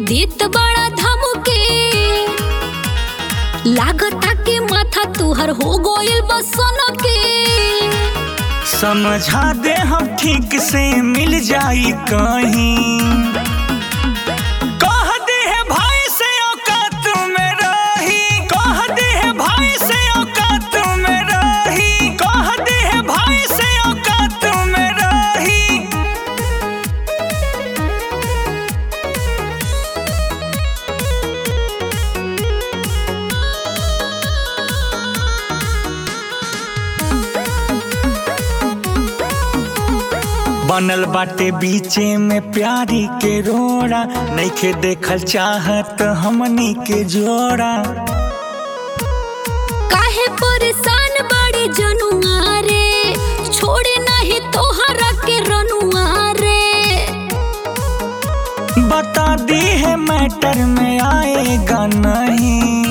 देत बड़ा धमके लागता के माथा तुहर हो गइल बसन के समझा दे हम ठीक से मिल जाई कहीं कह दे है भाई से औकात में रही कह दे है भाई से औकात में रही कह दे है भाई से औकात में रही बनल बाटे बीचे में प्यारी के रोड़ा नइखे देखल चाहत हमनी के जोड़ा काहे परेशान बड़ी जनुआ रे छोड़े नहीं तोहरा के रनुआ रे बता दी है मैटर में आएगा नहीं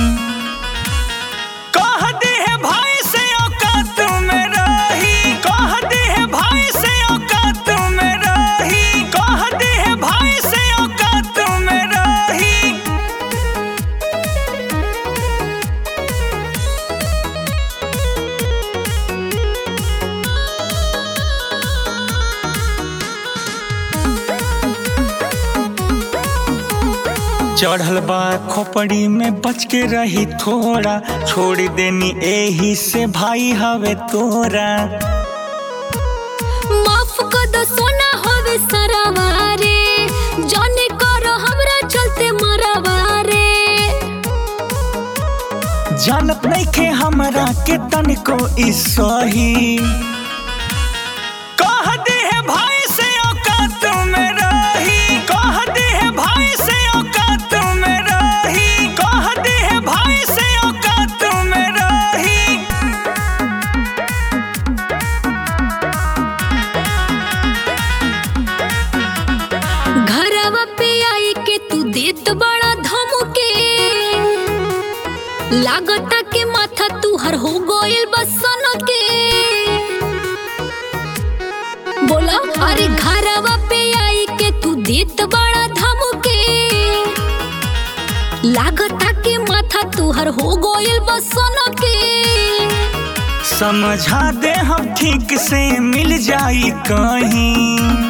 कह दे है भाई से औकात में रही कह दे है भाई से औकात में रही कह दे है भाई से औकात में रही चढ़ल बा खोपड़ी में बच के रही थोड़ा छोड़ देनी एही से भाई हवे तोरा माफ कर दो सोना होवे सरवा रे जाने करो हमरा चलते मरवा रे जानत नहीं के हमरा के तनिको ई सही कह दे है भाई से औकात में रही कह दे है भाई से औकात में रही कह दे है भाई से औकात में रही घरवा पे आई के तू देत बड़ा धमके लागता के माथा तुहर हो गइल बसन के बोला अरे घरवा पे आई के तू देत बड़ा धमके लागता के माथा तुहर हो गइल बसन के समझा दे हम ठीक से मिल जाई कहीं